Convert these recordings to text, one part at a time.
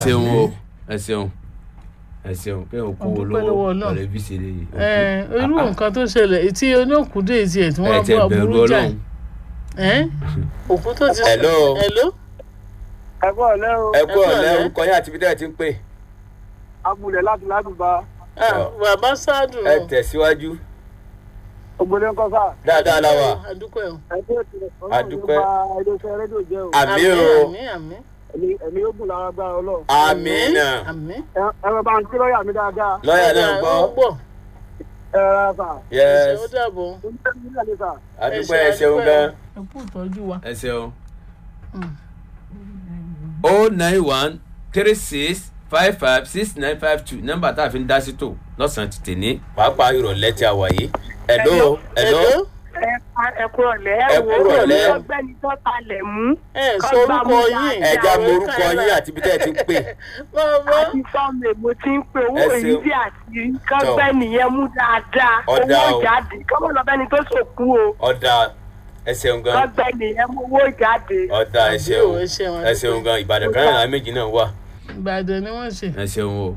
ṣeun o ẹ ṣeun ẹ ṣeun pé o kó o Ọdúpẹ́ lọ́wọ́ lọ́wọ́ Ọlọ́run. lọ́rẹ́ bí ṣe lè yìí. ẹ irú nǹkan tó ṣẹlẹ̀ tí oníòkúdé tiẹ̀ tí ẹ wọ́n tẹ bọ́ bẹ̀rù burú jáì Ọlọ́run. ẹ́ òkú tó ti Hello. hello ẹ kú ọ̀lẹ́ o ẹ kú Ẹ kú ọ̀lẹ́ ọ̀lẹ́. orúkọ yín àti ibi tẹ́ ẹ ti ń pè. abúlé láti ládùúgbà Ah, bàbá sáàdùn ẹ tẹ̀síwájú ògbólé ńkọ́ sá dáadáa la wà. àdúpẹ́ o ẹ tí ó ti rẹ̀ Adúpẹ́. iléeṣẹ́ rédíò jẹ́ o àmì o àmì àmì ẹ̀mí ẹ̀mí yóò gùn lára gbára ọlọ́run àmì náà àmì ẹ ẹ bá bá ń kí lọ́ọ̀yà mi dáadáa lọ́ọ̀yà náà ó gbọ́. gbọ́ ẹ rárá sà yes ó dàbọ̀ ó ń tẹ́lẹ̀ nílẹ̀ ní sà àdúpẹ́ ẹ ṣeun gan. ẹ kú ìtọ́jú wa ẹ ṣeun. Mm. o nine one three six five five six nine five two nọ́mbà tá a fi ń dá sí tò lọ́sàn-án ti tè ní. pàápàá ìrọ̀lẹ́ tí a wà yìí. hello hello. ẹ kúrọ̀ lẹ́ Ẹ kúrọ̀ lẹ́. ọgbẹ́ni tó talẹ̀ mú ẹ sọ orúkọ yín ẹ já mo orúkọ yín àti ibi tẹ́ ẹ ti ń pè. bàbá àti sọ́ọ̀mù èmo tí ń pe owó Ẹ èyí ṣeun. tí àti kọ́gbẹ́ni yẹn mú dáadáa Ọ̀dà owó o. jáde kọ́mọ lọ́bẹ́ni tó sòkú o ọ̀dà ẹ ṣeun gan. kọ́gbẹ́ni yẹn mú owó jáde. ọ̀dà ẹ Àbí ṣeun o, ẹ ṣeun, ẹ ṣeun gan ìbàdàn kan náà méjì náà wà. ìbàdàn ni wọ́n ṣe ẹ ṣeun o.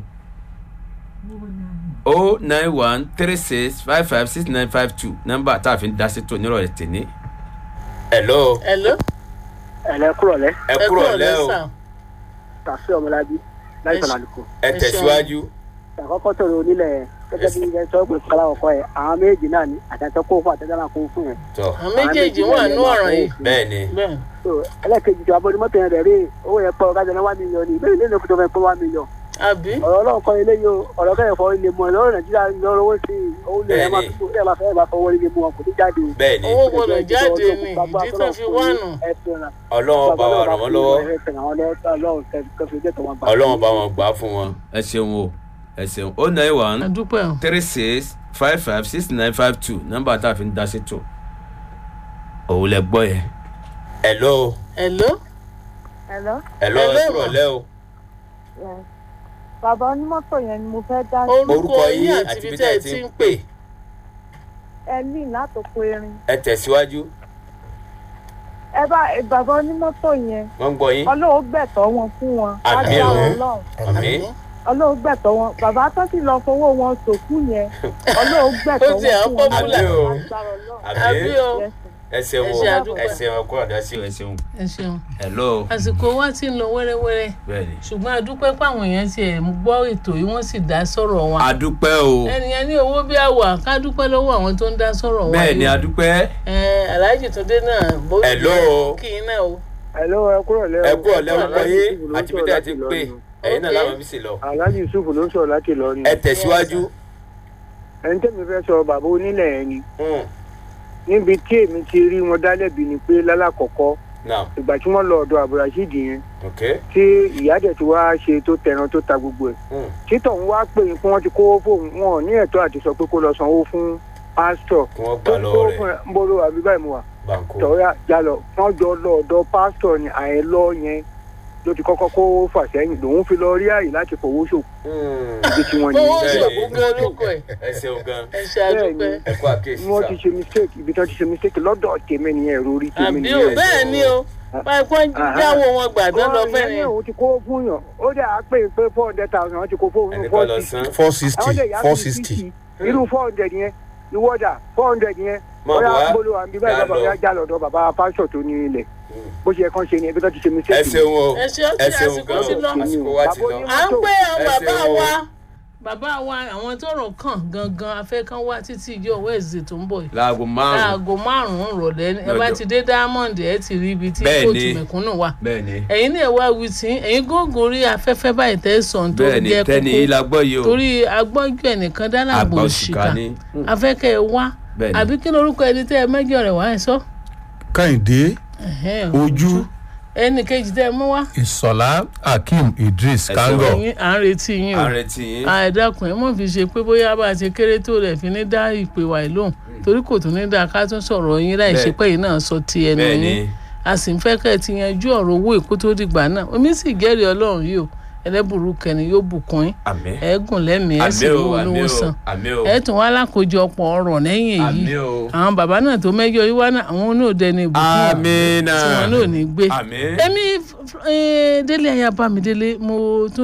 o nine one three six five five six nine five two nọ́mbà tá a fi ń dá sí tò nírọ̀lẹ́ tè ní. hello hello ẹ̀lẹ́ kúrọ̀ lẹ́ ẹ kúrọ̀ lẹ́ o sà. tàṣí ọmọlábí láì Ẹ sọ̀rọ̀ ṣe- àlùkò ẹ tẹ̀síwájú. àkọ́kọ́ sọ̀rọ̀ onílẹ̀ gẹ́gẹ́ bí ilẹ̀ sọ pé kọ́lá ọkọ ẹ̀ àwọn méjì náà ni àtàtọ́ kó fún àtàtọ́ náà kó fún ẹ̀ tọ àwọn méjèèjì wà nú ọ̀ràn yìí bẹ́ẹ̀ ni bẹ́ẹ̀ so ẹlẹ́kejì tó abọ́ni mọ́tò yẹn rẹ̀ rí owó yẹn pọ̀ kájọ náà wá mílíọ̀nù ìbéèrè lẹ́nu lókùn tó fẹ́ pé wá mílíọ̀nù àbí ọ̀rọ̀ ọlọ́run kọ́ ilé yìí o ọ̀rọ̀ kẹ́yìn fọ́ ilé mọ́ lọ́rọ̀ nàìjíríà lọ́rọ̀ owó sí i owó ilé ẹ̀ máa Bẹ́ẹ̀ni. fi ẹ̀ máa fẹ́ ẹ̀ máa fọwọ́ ilé mu wọn kò ní jáde o. bẹ́ẹ̀ ni owó gbọdọ̀ jáde ní ìdí tó fi wá nù ọlọ́run bá wa ràn wọ́n lọ́wọ́ lọ́wọ́. ọlọ́run bá wọn gbà á fún wọn. ẹ ṣeun o ẹ ṣeun o nine one àdúpẹ́ o three six five five six nine five two nọ́mbà tá a fi ń dá sí tò òun lẹ gbọ́ yẹn. hello hello Hello? hello ẹ Hello, kúrọ̀ ma. lẹ́ o Yes. Bàbá onímọ́tò yẹn ni mo fẹ́ dá orúkọ yín àti ibi tẹ́ ẹ ti ń pè ẹ ní látòkò erin. ẹ tẹ̀síwájú Ẹ bá ẹ, bàbá onímọ́tò yẹn wọ́n ń gbọ́ yín ọlọ́wọ́ gbẹ̀tọ́ wọn fún wọn. Àmín Lágbára o. Ọlọ́run. àmì Ọlọ́wọ́ gbẹ̀tọ́ wọn. Bàbá tó sì lọ fowó wọn sòkú yẹn. Ọlọ́wọ́ gbẹ̀tọ́ Ó wọn ti à ń fún wọn. pọ́pùlà. Àmín o. Lágbára Ọlọ́run. àmì àbí o Yes, sir. ẹ ṣeun Ẹ o ṣe ẹ àdúpẹ́. ṣeun ẹ kúrọ̀ dá sí ẹ ṣeun. ẹ ṣeun hello àsìkò wa ti ń lọ wẹ́rẹ́wẹ́rẹ́ bẹ́ẹ̀ ni. ṣùgbọ́n a dúpẹ́ páwọn èèyàn ti ẹ̀ ń gbọ́ ètò yìí wọ́n sì dá sọ̀rọ̀ wa adúpẹ́ o ẹnìyẹn ní owó bí àwà ká dúpẹ́ lọ́wọ́ àwọn tó ń dá sọ̀rọ̀ wa bẹ́ẹ̀ ni yìí. adúpẹ́ ẹ aláàjì tó dé náà bó Hello. kì í náà o Hello, ẹ kúrọ̀ lẹ́ o. ẹ kúrọ̀ lẹ́ orúkọ Alhaji yín Yusuf ló ń àti ibi sọ̀rọ̀ tẹ́ ẹ láti ti ń pè Ìlọrin. ẹ̀yin náà Ok. láwọn bí sì lọ Alhaji Yusuf ló ń sọ̀rọ̀ láti Ìlọrin. ẹ tẹ̀síwájú. ẹni tẹ́mi fẹ́ sọ bàbá onílẹ̀ yẹn ni Hmm, níbi tí èmi ti rí wọn dálẹ́bi ni pé lálàkọ̀kọ́ now ìgbà tí wọ́n lọ ọ̀dọ̀ àbúrásídì yẹn okay. tí ìyá dẹ̀ ti wá ṣe tó tẹran tó ta gbogbo ẹ̀ Hmm. títọ̀ ń wá pè é pé wọ́n ti kówó fóun wọn ò ní ẹ̀tọ́ àti sọ pé kó lọ sanwó fún pásítọ̀ kí wọ́n tó gbà ń lọ́wọ́ kówó rẹ̀ fún ẹ ń bolo àbí báyìí mu wà banko. tọ́yà jalọ wọ́n jọ lọ ọ̀dọ̀ pásítọ̀ ni àìlọ́ yẹn ló ti kọ́kọ́ kó fà sẹ́yìn lòun fi lọ rí àyè láti fowó ṣòkò Hmm, ibi tí wọ́n owó yẹn Bẹ́ẹ̀ ṣòkú ni. gan lóko ẹ̀ ẹ ṣeun gan ẹ ṣe àdúpẹ́ ẹ kú àkíyèsí wọ́n sá. ti ṣe mistake ibi tí wọ́n ti ṣe mistake lọ́dọ̀ tèmi nìyẹn ẹ̀rọ orí tèmi àbí o nìyẹn. bẹ́ẹ̀ ni o báyìí kó jáwọ́ wọn gbàdán lọ fẹ́ ni wọ́n òun ti kó fún yàn ó dẹ̀ á pè é pé four hundred thousand wọ́n ti kó fóun ẹnì four kan lọ sixty san. four àwọn sixty lè yá four sí sixty. sixty irú four hundred yẹn ìwọ́dà four hundred yẹn Mọ̀ bóyá wá, bolo àbí báyìí já bàbá lọ. mi á já lọ́dọ̀ bàbá pásítọ̀ tó ní ilẹ̀ Hmm. bó ṣe yẹ kán ṣe ni ẹbí tó ti ṣe mistake. ẹ ṣeun o ẹ ṣe ó ẹ ti ṣeun àsìkò gan ti lọ o àsìkò wa ti lọ. à ń pè àwọn Ẹ bàbá ṣeun o. wa bàbá wa àwọn tó rọ̀ kàn gangan afẹ́kàn wá títí ìjọ wẹ́ẹ̀sì tó ń bọ̀ yìí láago márùn-ún aago márùn-ún rọ̀lẹ́ ẹ bá Lọ́jọ́. ti dé diamond ẹ ti rí ibi tí Bẹ́ẹ̀ kóòtù ni. mẹ̀kúnnù wà bẹ́ẹ̀ ni ẹ̀yin náà wá wí tí ẹ̀yin gógùn rí afẹ́fẹ́ báyìí tẹ́ sàn tó bẹ́ẹ̀ ni jẹ́ tẹ́ni kókó ilá gbọ́ yìí o torí agbọ́njú ẹnìkan dálàbò àgbà òṣìkà òṣìkà ni. Hmm, afẹ́kẹ́ ẹ wá bẹ́ẹ̀ ni. àbí kí lorúkọ ẹni tẹ́ ẹ mẹ́jọ rẹ̀ wá ẹ sọ kẹ́hìndé Ẹ̀hẹ́n, ojú ẹnì kejì tẹ́ ẹ mú wá ìsọ̀lá akeem idris Ẹ kango ṣeun. ẹ̀yin à ń retí yín o à ń retí yín. àìdákùn ẹ mọ̀ fi ṣe pé bóyá bá a ṣe kéré tó rẹ̀ fi ní dá ìpè wà lóhùn torí kò tún ní dá ká tún sọ̀rọ̀ yín láì ṣe Bẹ́ẹ̀. pé yìí náà sọ ti ẹnu bẹ́ẹ̀ yín ni a sì ń fẹ́ kẹ́ ẹ ti yanjú ọ̀rọ̀ owó èkó tó dìgbà náà omi sì jẹ́rìí ọlọ́run yìí o ẹlẹ́bùrú kẹni yóò bùkún yín àmín ẹ̀ẹ́gùn lẹ́mìí ẹ̀ sì àmín o lówó àmín lówó o san àmín o ẹ̀ tún wá lákòójọpọ̀ ọ̀rọ̀ lẹ́yìn èyí àmín o àwọn bàbá náà tó mẹ́jọ yìí wá náà àwọn náà dẹni ìbùkún àmín tí wọn náà ní gbé àmín. èmi eh, délé ayaba mi délé mo tún